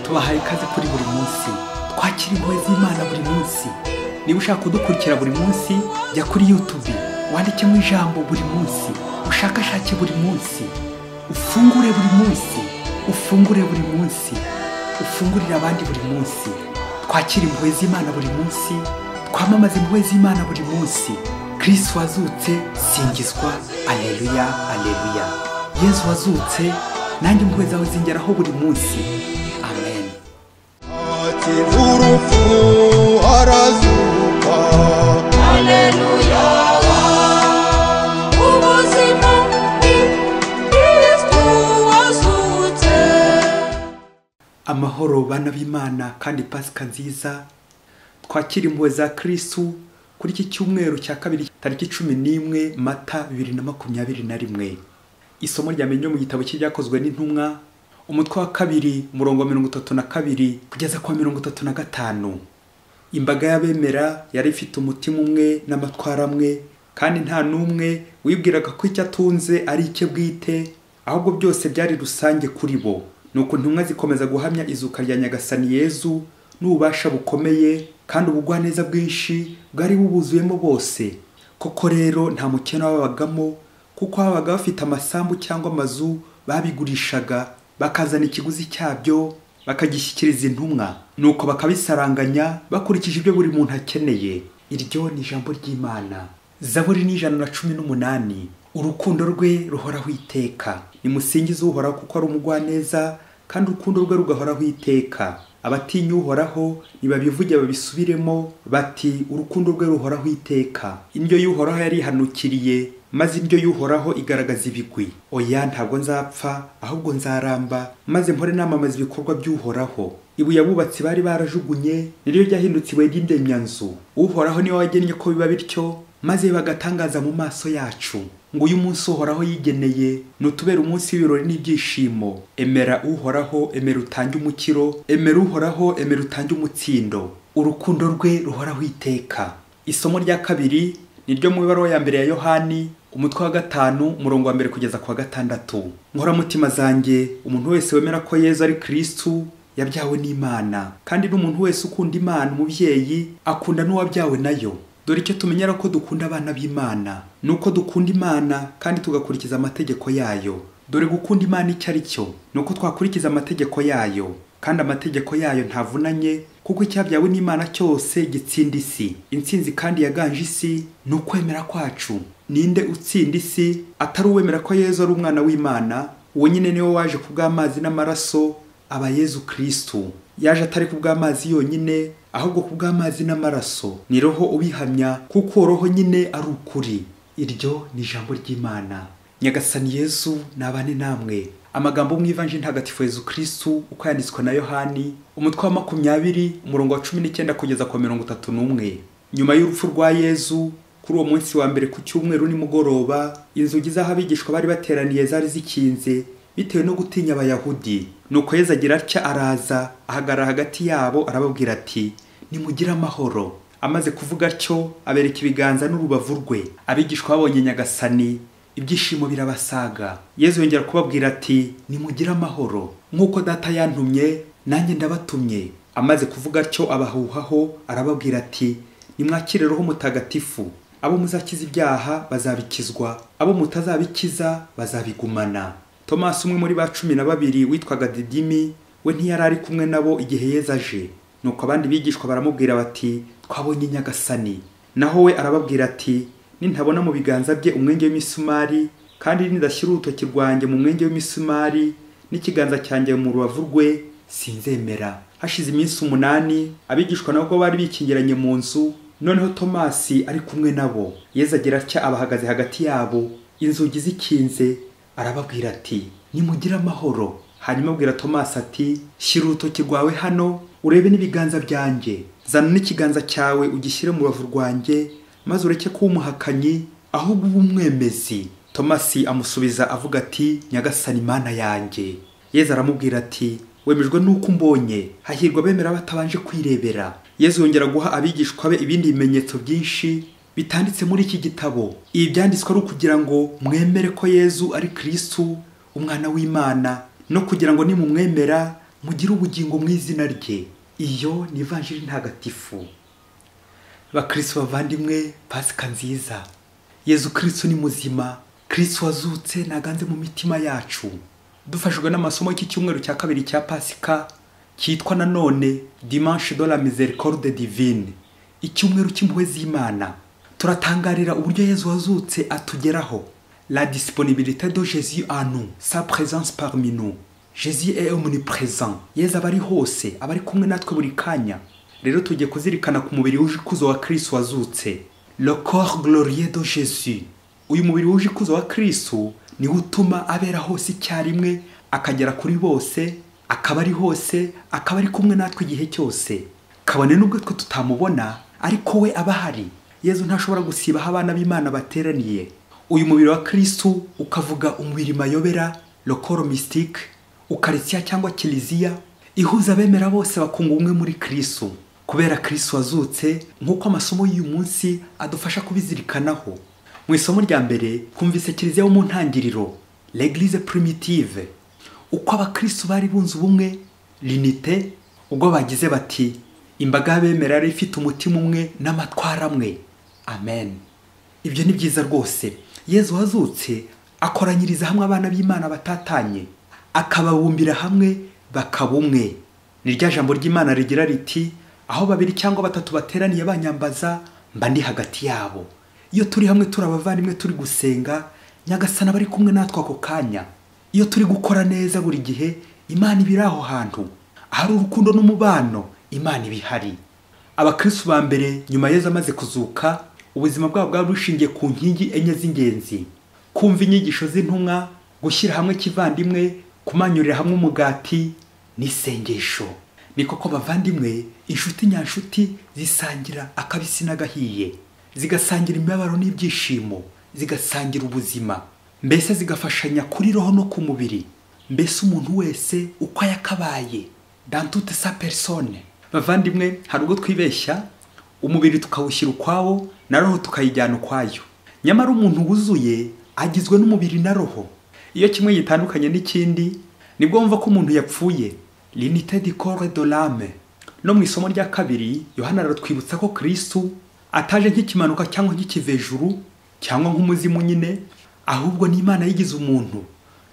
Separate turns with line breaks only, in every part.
tubahaye ikaze kuri buri munsi twakira impuhwe z'imana buri munsi niba ushaka kudukurikira buri munsi jya kuri yutubi wandikemo ijambo buri munsi ushakashake buri munsi ufungure buri munsi ufungure buri munsi ufungurire abandi buri munsi twakira impuhwe z'imana buri munsi twamamaze impuhwe z'imana buri munsi kirisi wazutse singizwa aleluya aleluya yezu wazutse nanjye impuhwe zawe zingeraho buri munsi amen amahoro bana b'imana kandi pasika nziza twakira impuhwe za kirisitu kuri iki cyumweru cya kabiri tariki cumi n'imwe mata bibiri na makumyabiri na rimwe isomo rya menyo mu gitabo cy'ibyakozwe n'intumwa umutwe wa kabiri umurongo wa mirongo itatu na kabiri kugeza ku wa mirongo itatu na gatanu imbaga y'abemera yari ifite umutima umwe n'amatwara amwe kandi nta n'umwe wibwiraga ko icyo atunze ari icye bwite ahubwo byose byari rusange kuri bo nuko intumwa zikomeza guhamya izuka rya nyagasani yezu n'ububasha bukomeye kandi ubugwaneza bwinshi bwari bubuzuyemo bose koko rero nta mukene wababagamo kuko babaga bafite amasambu cyangwa amazu babigurishaga bakazana ikiguzi cyabyo bakagishyikiriza intumwa nuko bakabisaranganya bakurikije ibyo buri muntu akeneye iryo ni ijambo ry'imana zaburi ni ijana na cumi n'umunani urukundo rwe ruhoraho iteka nimusingize uhoraho kuko ari umugwaneza kandi urukundo rwe rugahoraho iteka abatinya uhoraho nibabivuge babisubiremo bati urukundo rwe ruhoraho iteka indyo y'uhoraho yarihanukiriye maze indyo y'uhoraho igaragaza ibigwi oya ntabwo nzapfa ahubwo nzaramba maze mpore namamaza ibikorwa by'uhoraho ibuye abubatsi bari barajugunye niryo ryahindutse ibuye ry'indemyanzu uhoraho niwe wagennye ko biba bityo maze bagatangaza mu maso yacu ngo uyu munsi uhoraho yigeneye nutubera umunsi w'ibirori n'ibyishimo emera uhoraho emera utange umukiro emera uhoraho emera utange umutsindo urukundo rwe ruhoraho iteka isomo rya kabiri ni ryo mu ibaruwa ya mbere ya yohani umutwe wa gatanu umurongo wa mbere kugeza ku wa gatandatu nkoramutima zanjye umuntu wese wemera ko yezu ari kirisitu yabyawe n'imana kandi n'umuntu wese ukunda imana umubyeyi akunda n'uwabyawe nayo dore icyo tumenyera ko dukunda abana b'imana ni uko dukunda imana kandi tugakurikiza amategeko yayo dore gukunda imana icyo ari cyo ni uko twakurikiza amategeko yayo kandi amategeko yayo ntavunanye kuko icyabyawe n'imana cyose gitsinda isi intsinzi kandi yaganje isi ni ukwemera kwacu ninde utsinda isi atari uwemera ko yezu ari umwana w'imana uwo nyine niwe waje ku bw'amazi n'amaraso aba yezu kirisitu yaje atari ku bw'amazi yonyine ahubwo ku bw'amazi n'amaraso ni roho ubihamya kuko roho nyine ari ukuri iryo ni ijambo ry'imana nyagasani yezu nabane namwe amagambo mu ivanje ntagatifu yezu kirisitu uko yanditswe na yohani umutwe wa makumyabiri umurongo wa cumi n'icyenda kugeza ku wa mirongo itatu n'umwe nyuma y'urupfu rwa yezu kuri uwo munsi wa mbere ku cyumweru nimugoroba inzugi z'ahabigishwa bari bateraniye zari zikinze bitewe no gutinya abayahudi nuko yezu agira atya araza ahagarara hagati yabo arababwira ati nimugire amahoro amaze kuvuga atyo abereka ibiganza n'urubavu rwe abigishwa babonye nyagasani ibyishimo birabasaga yezu yongera kubabwira ati nimugire amahoro nk'uko data yantumye nanjye ndabatumye amaze kuvuga atyo abahuhaho arababwira ati nimwakire roho mutagatifu abo muzakiza ibyaha bazabikizwa abo mutazabikiza bazabigumana tomasi umwe muri ba cumi na babiri witwaga didimi we ntiyari ari kumwe nabo igihe yeza aje nuko abandi bigishwa baramubwira bati twabonye nyagasani naho we arababwira ati nintabona mu biganza bye umwenge w'imisumari kandi nidashyira urutoki rwanjye mu mwenge w'imisumari n'ikiganza cyanjye mu rubavu rwe sinzemera hashize iminsi umunani abigishwa nabwo bari bikingiranye mu nzu noneho tomasi ari kumwe nabo yeza agira atya abahagaze hagati yabo inzugi zikinze arababwira ati nimugire amahoro hanyuma abwira tomasi ati shyira urutoki rwawe hano urebe n'ibiganza byanjye zana n'ikiganza cyawe ugishyire mu rubavu rwanjye maze ureke kuba umuhakanyi ahubwo ube umwemezi tomasi amusubiza avuga ati nyagasani mana yanjye yezu aramubwira ati wemejwe n'uko umbonye hahirwa abemera batabanje kwirebera yezu yongera guha abigishwa be ibindi bimenyetso byinshi bitanditse muri iki gitabo ibi byanditswe ari ukugira ngo mwemere ko yezu ari kirisitu umwana w'imana no kugira ngo nimumwemera mugire ubugingo mu izina rye iyo ni ivanjiri ntagatifu bakirisitu bavandimwe pasika nziza yezu kirisitu ni muzima kirisitu wazutse ntaganze mu mitima yacu dufashijwe n'amasomo y'iki cyumweru cya kabiri cya pasika cyitwa nanone dimanche de la miséricorde divine icyumweru cy'impuhwe z'imana turatangarira uburyo yezu wazutse atugeraho la disponibilité de jésus en nous sa présence parmi nous jésus est omniprésent yezu aba ari hose aba ari kumwe natwe buri kanya rero tugiye kuzirikana ku mubiri wuje ikuzo wa kirisitu wazutse le corps glorieux de jésus uyu mubiri wuje ikuzo wa kirisitu niwo utuma abera hose icyarimwe akagera kuri bose akaba ari hose akaba ari kumwe natwe igihe cyose kabone n'ubwo twe tutamubona ariko we aba ahari yezu ntashobora gusiba aho abana b'imana bateraniye uyu mubiri wa kirisitu ukavuga umubiri mayobera lokoro misitike ukaritsia cyangwa kiliziya ihuza abemera bose bakunga umwe muri kirisitu kubera kirisitu wazutse nk'uko amasomo y'uyu munsi adufasha kubizirikanaho mu isomo rya mbere twumvise kiliziya yo mu ntangiriro l'eglise primitive uko abakristo bari bunze ubumwe linite ubwo bagize bati imbaga y'abemera yari ifite umutima umwe n'amatwara amwe amen ibyo ni byiza rwose yezu wazutse akoranyiriza hamwe abana b'imana batatanye akababumbira hamwe bakaba umwe ni rya jambo ry'imana rigira riti aho babiri cyangwa batatu bateraniye banyambaza mba ndi hagati yabo iyo turi hamwe turi abavandimwe turi gusenga nyagasana bari kumwe natwe ako kanya iyo turi gukora neza buri gihe imana iba iri aho hantu ahari urukundo n'umubano imana iba ihari abakristu ba mbere nyuma yezu amaze kuzuka ubuzima bwabo bwari bushingiye ku nkingi enye z'ingenzi kumva inyigisho z'intumwa gushyira hamwe kivandimwe kumanyurira hamwe umugati n'isengesho ni koko bavandimwe inshuti nyanshuti zisangira akabisi n'agahiye zigasangira imibabaro n'ibyishimo zigasangira ubuzima mbese zigafashanya kuri roho no ku mubiri mbese umuntu wese uko yakabaye dantute sa persone bavandimwe hari ubwo twibeshya umubiri tukawushyira ukwawo na roho tukayijyana ukwayo nyamara umuntu wuzuye agizwe n'umubiri na roho iyo kimwe gitandukanye n'ikindi nibwo wumva ko umuntu yapfuye linite di corps de l'âme no mu isomo rya kabiri yohana aratwibutsa ko kirisitu ataje nk'ikimanuka cyangwa nk'ikivejuru cyangwa nk'umuzimu nyine ahubwo ni imana yigize umuntu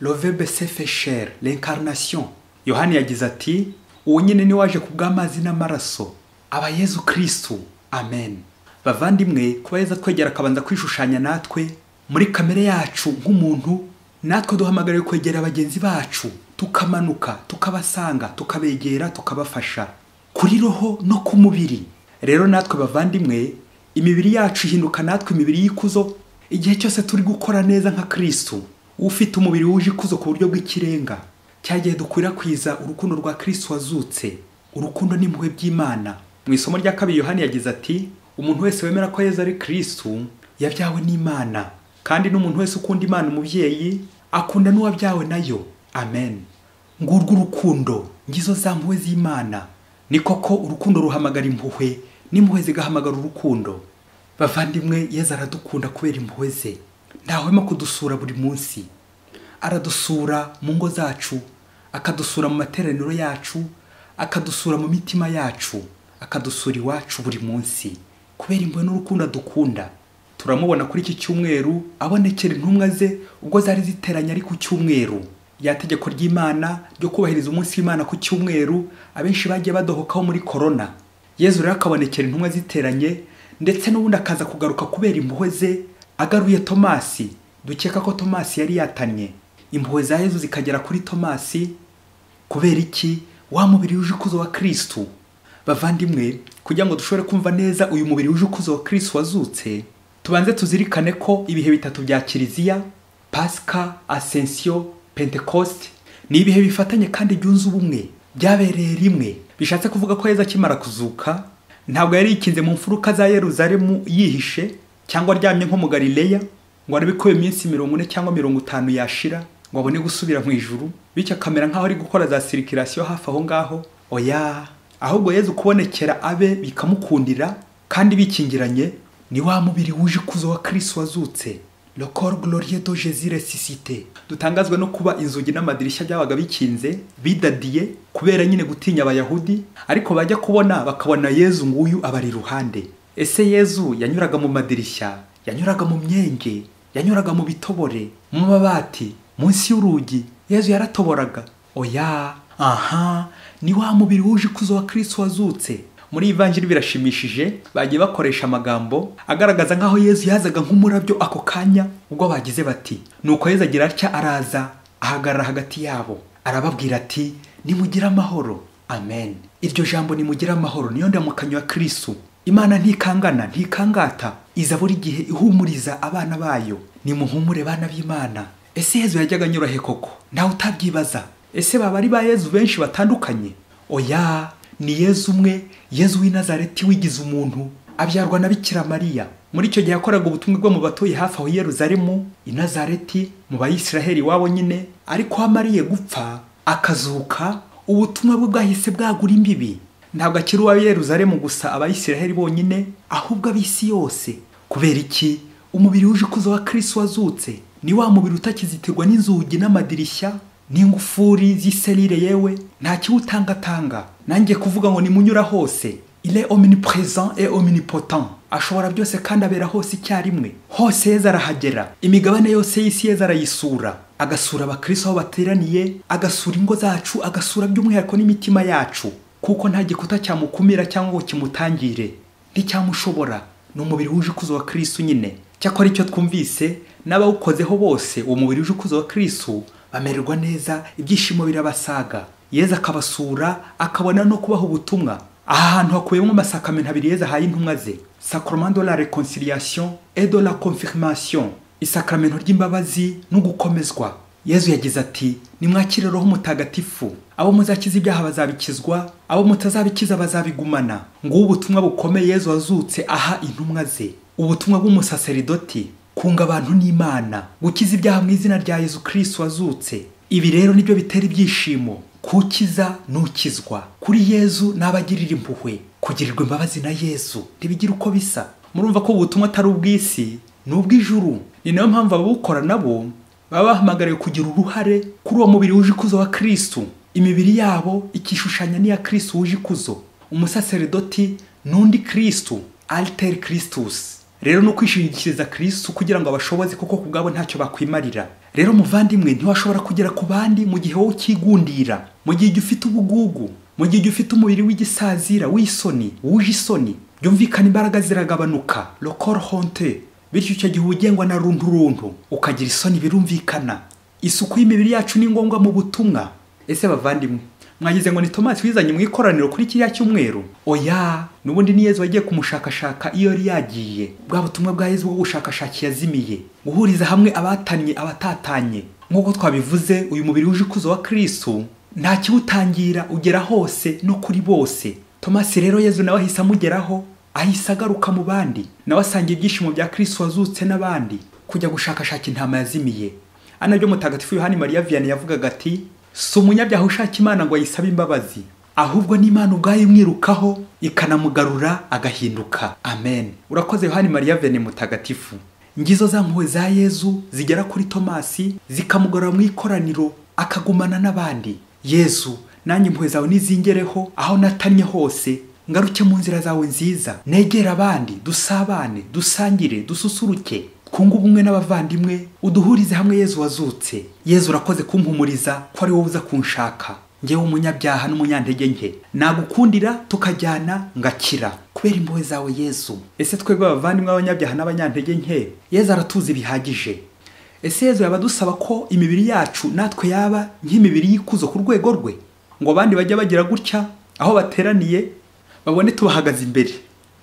lovebe sefesheri renkarinasiyo yohani yagize ati uwo nyine ni waje ku bw'amazi n'amaraso aba yezu kirisitu amen bavandimwe kuba yeza twegera akabanza kwishushanya natwe muri kamere yacu nk'umuntu natwe duhamagariwe kwegera bagenzi bacu tukamanuka tukabasanga tukabegera tukabafasha kuri roho no ku mubiri rero natwe bavandimwe imibiri yacu ihinduka natwe imibiri y'ikuzo igihe cyose turi gukora neza nka kirisitu ufite umubiri wuje ikuzo ku buryo bw'ikirenga cyagiye dukwirakwiza urukundo rwa kirisitu wazutse urukundo n'impuhwe by'imana mu isomo rya kabiri yohani yagize ati umuntu wese wemera ko yezu ari kirisitu yabyawe n'imana kandi n'umuntu wese ukunda imana umubyeyi akunda n'uwabyawe nayo amen ngurwo urukundo ngizo za mpuhwe z'imana ni koko urukundo ruhamagara impuhwe n'impuhwe zigahamagara urukundo bavandimwe yezu aradukunda kubera impuhwe ze ntahwema kudusura buri munsi aradusura mu ngo zacu akadusura mu materaniro yacu akadusura mu mitima yacu akadusura iwacu buri munsi kubera impuhwe n'urukundo adukunda turamubona kuri iki cyumweru abonekera intumwa ze ubwo zari ziteranye ari ku cyumweru rya tegeko ry'imana ryo kubahiriza umunsi w'imana ku cyumweru abenshi bagiye badohokaho muri korona yezu rero akabonekera intumwa ziteranye ndetse n'ubundi akaza kugaruka kubera impuhwe ze agaruye tomasi dukeka ko tomasi yari yatanye impuhwe za yezu zikagera kuri tomasi kubera iki wa mubiri wuje ukuzo wa kirisitu bavandimwe kugira ngo dushobore kumva neza uyu mubiri wuje ukuzo wa kirisitu wazutse tubanze tuzirikane ko ibihe bitatu bya kiliziya pasika asensiyo pentekoste ni ibihe bifatanye kandi byunze ubumwe byabereye rimwe bishatse kuvuga ko yezu akimara kuzuka ntabwo yari yikinze mu mfuruka za yeruzalemu yihishe cyangwa aryamye nko mu galileya ngo arebe ko iyo minsi mirongo ine cyangwa mirongo itanu yashira ngo abone gusubira mu ijuru bityo akamera nk'aho ari gukora za sirikirasiyo hafi aho ngaho oya ahubwo yezu kubonekera abe bikamukundira kandi bikingiranye ni wa mubiri wuje ikuzo wa kirisi wazutse lokoro gororiye do jezire sisite dutangazwa no kuba inzugi n'amadirishya byabaga bikinze bidadiye kubera nyine gutinya abayahudi ariko bajya kubona bakabona yezu nguyu abari iruhande ese yezu yanyuraga mu madirishya yanyuraga mu myenge yanyuraga mu bitobore mu mabati munsi y'urugi yezu yaratoboraga oya aha ni wa mubiri wuje ikuzo wa kirisi wazutse muri ivanjiri birashimishije bagiye bakoresha amagambo agaragaza nk'aho yezu yazaga nk'umurabyo ako kanya ubwo bagize bati nuko yezu agira atya araza ahagarara hagati yabo arababwira ati nimugire amahoro amen iryo jambo nimugire amahoro niyo ndamukanywa kirisu imana ntikangana ntikangata iza buri gihe ihumuriza abana bayo nimuhumure bana b'imana ese yezu yajyaga anyura he koko ntawe utabyibaza ese baba ari ba yezu benshi batandukanye oya ni yezu umwe yezu w'i nazareti wigize umuntu abyarwa na bikira mariya muri icyo gihe yakoraga ubutumwa bwo mu batuye hafi aho i Yerusalemu, i Nazareti, mu bayisiraheli iwabo nyine ariko aho amariye gupfa akazuka ubutumwa bwe bwahise bwagura imbibi ntabwo akiri uwa Yerusalemu gusa abayisiraheli bonyine ahubwo ab'isi yose kubera iki umubiri wuje ikuzo wa kirisi wazutse ni wa mubiri utakizitirwa n'inzugi n'amadirishya n'ingufuri z'iserire yewe nta kiwutangatanga nanjye kuvuga ngo nimunyura hose ile omnipresent et omnipotent ashobora byose kandi abera hose icyarimwe hose yeza arahagera imigabane yose y'isi yeza arayisura agasura abakristo aho bateraniye agasura ingo zacu agasura by'umwihariko n'imitima yacu kuko nta gikuta cyamukumira cyangwa ngo kimutangire nticyamushobora ni umubiri wuje ikuzo wa kristo nyine cyakora icyo twumvise n'abawukozeho bose uwo mubiri wuje ikuzo wa kristo bamererwa neza ibyishimo birabasaga yeza akabasura akabona no kubaha ubutumwa aha hantu hakubiyemo amasakamento abiri yeza ahaye intumwa ze sacrement de la reconciliation et de la confirmation isakamento ry'imbabazi no gukomezwa yezu yagize ati nimwakire roho mutagatifu abo muzakiza ibyaha bazabikizwa abo mutazabikiza bazabigumana ngubu ubutumwa bukomeye yezu wazutse aha intumwa ze ubutumwa bw'umusaseridoti kunga abantu n'imana gukiza ibyaha mu izina rya yezu kirisi wazutse ibi rero nibyo bitera ibyishimo kukiza nukizwa kuri yezu n'abagirira impuhwe kugirirwa imbabazi na yezu ntibigira uko bisa murumva ko ubutumwa atari ubw'isi ni ubw'ijuru ni nayo mpamvu ababukora nabo baba bahamagariwe kugira uruhare kuri uwo mubiri wuje ikuzo wa kirisitu imibiri yabo ikishushanya n'iya kirisitu wuje ikuzo umusaseridoti n'undi kirisitu aliteri kirisitusi rero ni ukwishingikiriza kirisitu kugira ngo abashoboze kuko ku bwabo ntacyo bakwimarira rero muvandimwe ntiwashobora kugera ku bandi mu gihe wowe ukigundira mu gihe ufite ubugugu mu gihe ufite umubiri w'igisazira w'isoni wuje isoni byumvikana imbaraga ziragabanuka lokoro honte bityo icyo gihe ugengwa na runtu runtu ukagira isoni birumvikana isuku y'imibiri yacu ni ngombwa mu butumwa ese bavandimwe mwagize ngo ni tomasi wizanye mu ikoraniro kuri kiriya cyumweru oya n'ubundi ni yezu wagiye kumushakashaka iyo yari yagiye bwa butumwa bwa yezu bwo gushakashaki yazimiye guhuriza hamwe abatanye abatatanye nk'uko twabivuze uyu mubiri wuje ikuzo wa kirisitu nta kiwutangira ugera hose no kuri bose tomasi rero yezu nawe ahise amugeraho ahise agaruka mu bandi nawe asanga ibyishimo bya kirisitu wazutse n'abandi kujya gushakashaka intama yazimiye ari nabyo mutagatifu yohani mariya viyani yavugaga ati si umunyabyaha ushaka imana ngo ayisabe imbabazi ahubwo n'imana ubwayo imwirukaho ikanamugarura agahinduka amen urakoze yohani mariya vene mutagatifu ngizo za mpuhwe za yezu zigera kuri tomasi zikamugarura mu ikoraniro akagumana n'abandi yezu nanjye impuhwe zawe nizingereho aho natannye hose ngaruke mu nzira zawe nziza negere abandi dusabane dusangire dususuruke twunge ubumwe n'abavandimwe uduhurize hamwe yezu wazutse yezu urakoze kumpumuriza ko ari wowe uza kunshaka ngewe umunyabyaha n'umunyantege nke nagukundira tukajyana ngakira kubera impuhwe zawe yezu ese twebwe abavandimwe b'abanyabyaha n'abanyantege nke yezu aratuzi bihagije ese yezu yaba adusaba ko imibiri yacu natwe yaba nk'imibiri y'ikuzo ku rwego rwe ngo abandi bajye bagira gutya aho bateraniye babone tubahagaze imbere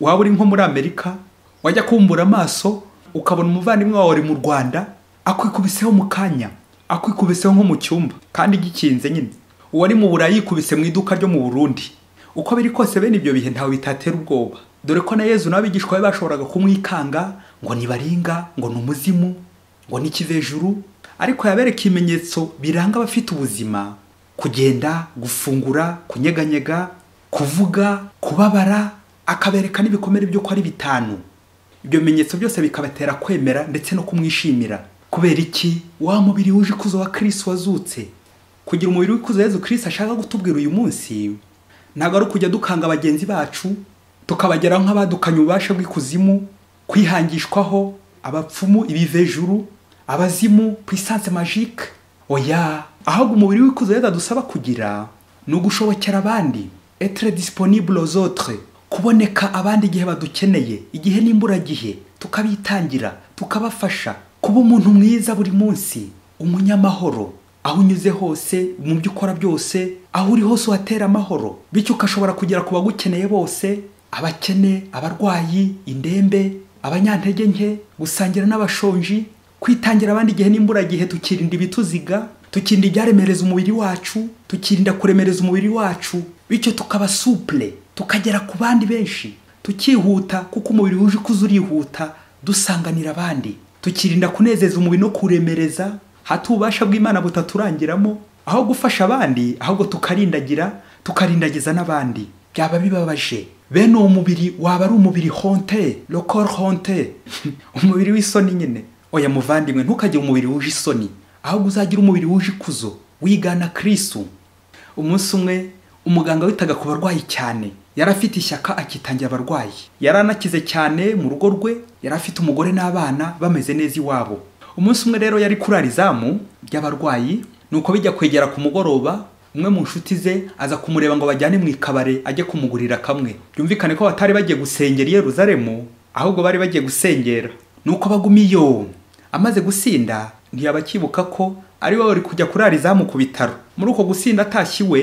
waba uri nko muri amerika wajya kumbura amaso ukabona umuvandimwe wawe uri mu rwanda akwikubiseho mu kanya akwikubiseho nko mu cyumba kandi gikinze nyine uwari mu burayi yikubise mu iduka ryo mu burundi uko biri kose bene ibyo bihe ntawe bitatera ubwoba dore ko na yezu n'abigishwa be bashoboraga kumwikanga ngo nibaringa ngo ni umuzimu ngo ni ikivejuru ariko yabereka ibimenyetso biranga abafite ubuzima kugenda gufungura kunyeganyega kuvuga kubabara akabereka n'ibikomere by'uko ari bitanu ibyo bimenyetso byose bikabatera kwemera ndetse no kumwishimira kubera iki wa mubiri wuje ikuzo wa kirisi wazutse kugira umubiri w'ikuzo yezu kirisi ashaka gutubwira uyu munsi ntabwo ari ukujya dukanga bagenzi bacu tukabageraho nk'abadukanye ububasha bw'ikuzimu kwihangishwaho abapfumu ibivejuru abazimu puissance magique oya ahubwo umubiri w'ikuzo yezu adusaba kugira ni ugushobokera abandi etre disponible aux autres kuboneka abandi igihe badukeneye igihe n'imburagihe tukabitangira tukabafasha kuba umuntu mwiza buri munsi umunyamahoro aho unyuze hose mu byo ukora byose aho uri hose uhatera amahoro bityo ugashobora kugera ku bagukeneye bose abakene abarwayi indembe abanyantege nke gusangira n'abashonji kwitangira abandi igihe n'imburagihe tukirinda ibituziga tukirinda ibyaremereza umubiri wacu tukirinda kuremereza umubiri wacu bityo tukaba supure tukagera ku bandi benshi tukihuta kuko umubiri wuje ikuzo urihuta dusanganira abandi tukirinda kunezeza umubiri no kuremereza hati ububasha bw'imana butaturangiramo aho gufasha abandi ahubwo tukarindagira tukarindagiza n'abandi byaba bibabaje bene uwo mubiri waba ari umubiri honte lokor honte umubiri w'isoni nyine oya muvandimwe ntukagire umubiri wuje isoni ahubwo uzagira umubiri wuje ikuzo wigana kirisu umunsi umwe umuganga witaga ku barwayi cyane yari afite ishyaka akitangira abarwayi yari anakize cyane mu rugo rwe yari afite umugore n'abana bameze neza iwabo umunsi umwe rero yari kurara izamu ry'abarwayi nuko bijya kwegera ku mugoroba umwe mu nshuti ze aza kumureba ngo bajyane mu ikabare ajye kumugurira kamwe byumvikane ko batari bagiye gusengera i yeruzalemu ahubwo bari bagiye gusengera nuko baguma iyo amaze gusinda ntiyaba akibuka ko ari we wari kujya kurara izamu ku bitaro muri uko gusinda atashye iwe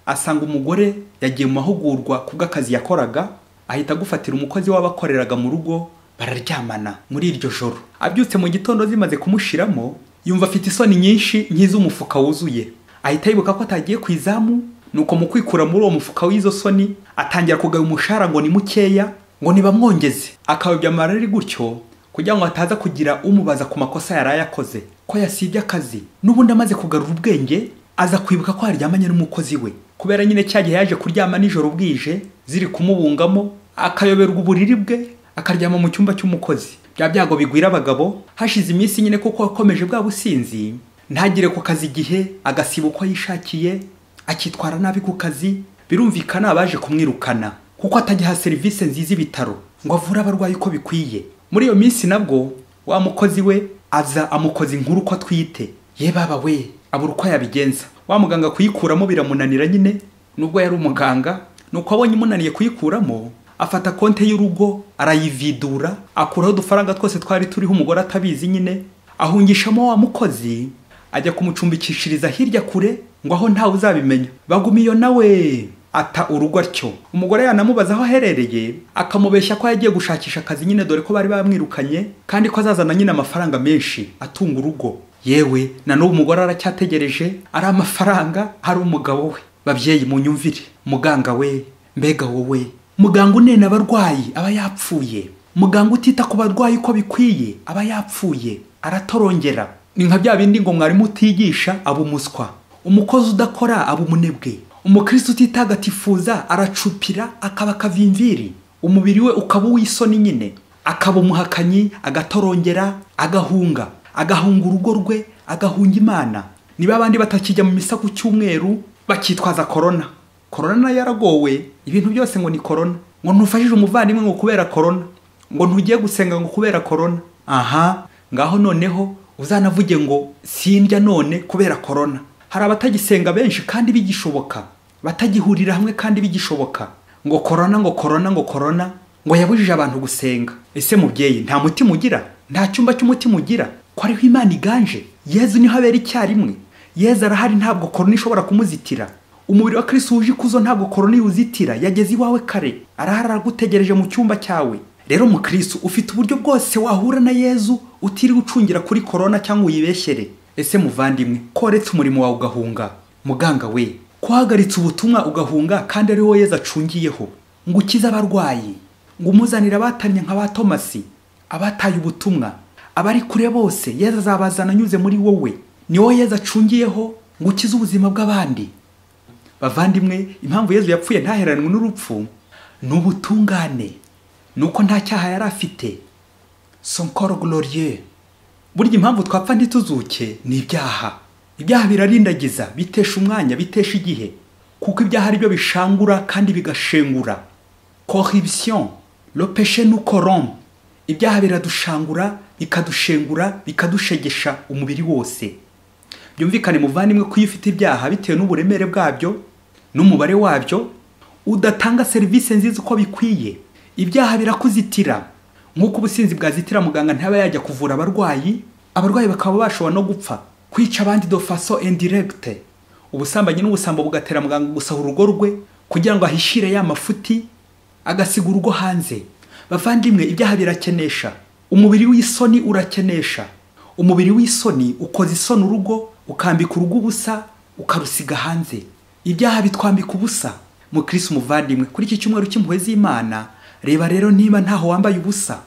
asanga umugore yagiye mu mahugurwa ku bw'akazi yakoraga ahita agufatira umukozi w'abakoreraga mu rugo bararyamana muri iryo joro abyutse mu gitondo zimaze kumushiramo yumva afite isoni nyinshi nk'iz'umufuka wuzuye ahita yibuka ko atagiye ku izamu nuko mu kwikura muri uwo mufuka w'izo soni atangira kugaba umushahara ngo ni mukeya ngo ntibamwongeze akawubya amarari gutyo kugira ngo ataza kugira umubaza ku makosa yari yakoze ko yasibye akazi n'ubundi amaze kugarura ubwenge aza kwibuka ko yaryamanye n'umukozi we kubera nyine cya gihe yaje kuryama nijoro bwije ziri kumubungamo akayoberwa uburiri bwe akaryama mu cyumba cy'umukozi bya byago bigwira abagabo hashize iminsi nyine kuko yakomeje bwa businzi ntagire ku kazi igihe agasiba uko yishakiye akitwara nabi ku kazi birumvikana abaje kumwirukana kuko atagiha serivisi nziza ibitaro ngo avure abarwayi uko bikwiye muri iyo minsi nabwo wa mukozi we aza amukoza inkuru ko atwite ye baba we abura uko yabigenza wa muganga kuyikuramo biramunanira nyine nubwo yari umuganga nuko abonye imunaniye kuyikuramo afata konte y'urugo arayividura akuraho udufaranga twose twari turiho umugore atabizi nyine ahungishamo wa mukozi ajya kumucumbikishiriza hirya kure ngo aho ntawe uzabimenya baguma iyo nawe ata urugo atyo umugore yanamubaza aho aherereye akamubeshya ko yagiye gushakisha akazi nyine dore ko bari bamwirukanye kandi ko azazana nyine amafaranga menshi atunga urugo yewe na n'ubu umugore aracyategereje ari amafaranga ari umugabo we babyeyi munyumvire muganga we mbega wowe muganga unena abarwayi aba yapfuye muganga utita ku barwayi uko bikwiye aba yapfuye aratorongera ni nka bya bindi ngo mwarimu utigisha aba umuswa umukozi udakora aba umunebwe umukristo utitagatifuza aracupira akaba akavimviri umubiri we ukaba uw'isoni nyine akaba umuhakanyi agatorongera agahunga agahunga urugo rwe agahunga imana niba abandi batakijya mu misa ku cyumweru bakitwaza korona korona nayo yaragowe ibintu byose ngo ni korona ngo ntufashije umuvandimwe ngo kubera korona ngo ntugiye gusenga ngo kubera korona aha ngaho noneho uzanavuge ngo sindya none kubera korona hari abatagisenga benshi kandi bigishoboka batagihurira hamwe kandi bigishoboka ngo korona ngo korona ngo korona ngo yabujije abantu gusenga ese mubyeyi nta mutima ugira nta cyumba cy'umutima ugira ko ariho imana iganje yezu niho abera icyarimwe yezu arahari ntabwo korona ishobora kumuzitira umubiri wa kirisi wuje ikuzo ntabwo korona iwuzitira yageze iwawe kare arahari aragutegereje mu cyumba cyawe rero mu kirisi ufite uburyo bwose wahura na yezu utiriwe ucungira kuri korona cyangwa uyibeshyere ese muvandimwe koretse umurimo wawe ugahunga muganga we kwahagaritse ubutumwa ugahunga kandi ariho yezu acungiyeho ngo ukize abarwayi ngo umuzanire abatamye nka ba tomasi abataye ubutumwa abari kure bose yezu azabazana anyuze muri wowe ni wowe yezu acungiyeho ngo ukize ubuzima bw'abandi bavandimwe impamvu yezu yapfuye ntaheranwe n'urupfu ni ubutungane ni uko nta cyaha yari afite sonkoro gororiye burya impamvu twapfa ntituzuke ni ibyaha ibyaha birarindagiza bitesha umwanya bitesha igihe kuko ibyaha ari byo bishangura kandi bigashengura corruption le péché nous corrompt ibyaha biradushangura bikadushengura bikadushegesha umubiri wose byumvikane muvandimwe ko iyo ufite ibyaha bitewe n'uburemere bwabyo n'umubare wabyo udatanga serivisi nziza uko bikwiye ibyaha birakuzitira nk'uko ubusinzi bwazitira muganga ntaba yajya kuvura abarwayi abarwayi bakaba bashobora no gupfa kwica abandi do faso indiregite ubusambanyi n'ubusambo bugatera muganga gusahura urugo rwe kugira ngo ahishire ya mafuti agasiga urugo hanze bavandimwe ibyaha birakenesha umubiri w'isoni urakenesha umubiri w'isoni ukoza isoni urugo ukambika urugo ubusa ukarusiga hanze ibyaha bitwambika ubusa mukirisi umuvandimwe kuri iki cyumweru cy'impuhwe z'imana reba rero niba ntaho wambaye ubusa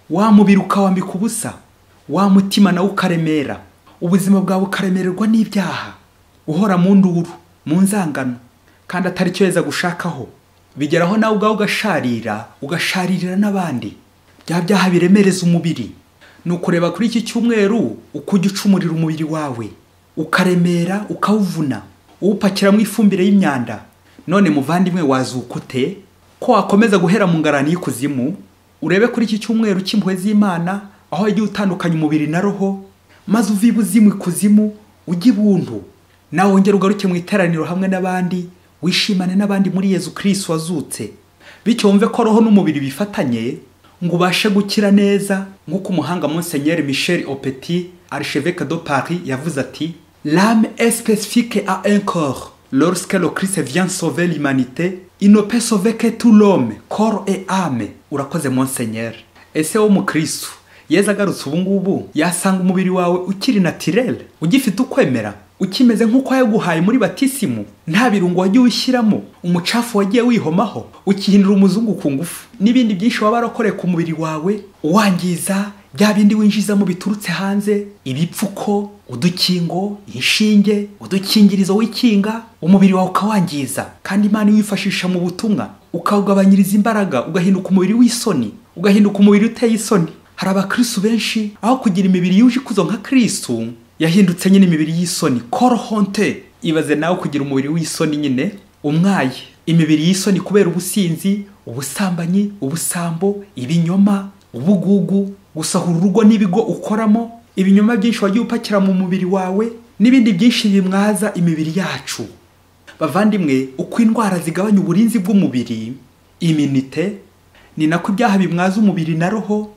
wa mubiri ukawambika ubusa wa mutima nawe ukaremera ubuzima bwawe ukaremererwa n'ibyaha uhora mu nduru mu nzangano kandi atari cyo weza gushakaho bigeraho nawe ubwawe ugasharira ugasharirira n'abandi bya byaha biremereza umubiri ni ukureba kuri iki cyumweru uko ujya ucumurira umubiri wawe ukaremera ukawuvuna uwupakiramo ifumbire y'imyanda none muvandimwe wazuka ute ko wakomeza guhera mu ngarani y'ikuzimu urebe kuri iki cyumweru cy'impuhwe z'imana aho wagiye utandukanya umubiri na roho maze uve ibuzimu ikuzimu ujye ibuntu nawe wongere ugaruke mu iteraniro hamwe n'abandi wishimane n'abandi muri yezu kirisi wazutse bityo wumve ko roho n'umubiri bifatanye ngo ubashe gukira neza nk'uko umuhanga Monseigneur michel opeti archevêque de paris yavuze ati lame especifique a un corps lorsque le christ vient sauver l'humanité il ne peut sauver que tout l'homme corps et âme urakoze Monseigneur ese wo mukristo yeza agarutse ubu ngubu yasanga umubiri wawe ukiri natirere ugifite ukwemera ukimeze nk'uko yaguhaye muri batisimu nta birungo wagiye ushyiramo umucafu wagiye wihomaho ukihinira umuzungu ku ngufu n'ibindi byinshi waba warakoreye ku mubiri wawe uwangiza bya bindi winjizamo biturutse hanze ibipfuko udukingo inshinge udukingirizo wikinga umubiri wawe ukawangiza kandi imana iwifashisha mu butumwa ukawugabanyiriza imbaraga ugahinduka umubiri w'isoni ugahinduka umubiri uteye isoni hari abakristu benshi aho kugira imibiri yuje ikuzo nka kristu yahindutse nyine imibiri y'isoni koro honte ibaze nawe kugira umubiri w'isoni nyine umwaye imibiri y'isoni kubera ubusinzi ubusambanyi ubusambo ibinyoma ubugugu gusahura urugo n'ibigo ukoramo ibinyoma byinshi wagiye upakira mu mubiri wawe n'ibindi byinshi bimwaza imibiri yacu bavandimwe uko indwara zigabanya uburinzi bw'umubiri iminite ni nako ibyaha bimwaza umubiri na roho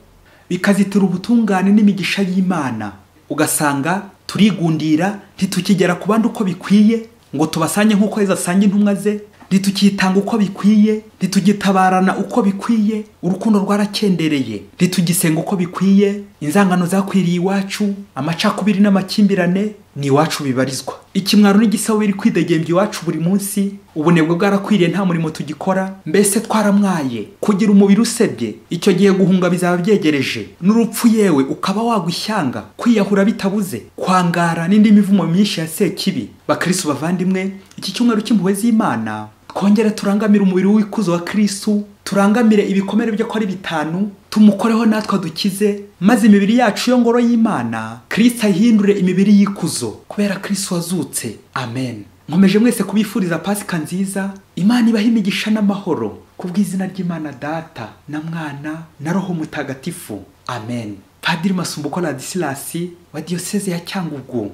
bikazitira ubutungane n'imigisha y'imana ugasanga turigundira ntitukigera ku bandi uko bikwiye ngo tubasange nk'uko heza asanga intumwa ze ntitukitanga uko bikwiye ntitugitabarana uko bikwiye urukundo rwarakendereye ntitugisenga uko bikwiye inzangano zakwiriye iwacu amacakubiri n'amakimbirane ni iwacu bibarizwa ikimwaro n'igisabo biri kwidegembya iwacu buri munsi ubunebwe bwarakwiriye nta murimo tugikora mbese twaramwaye kugira umubiri usebye icyo gihe guhunga bizaba byegereje n'urupfu yewe ukaba wagushyanga kwiyahura bitabuze kwangara n'indi mivumo myinshi ya sekibi bakristo bavandimwe iki cyumweru cy'impuhwe z'imana twongere turangamire umubiri w'ikuzo wa kristu turangamire ibikomere byo ko ari bitanu tumukoreho natwe dukize maze imibiri yacu yo ngoro y'imana kirisita ayihindure imibiri y'ikuzo kubera kirisita wazutse amen nkomeje mwese kubifuriza pasika nziza imana ibaha imigisha n'amahoro ku bw'izina ry'imana data na mwana na roho mutagatifu amen padiri masumbuko radisilasi wa diyoseze ya cyangugu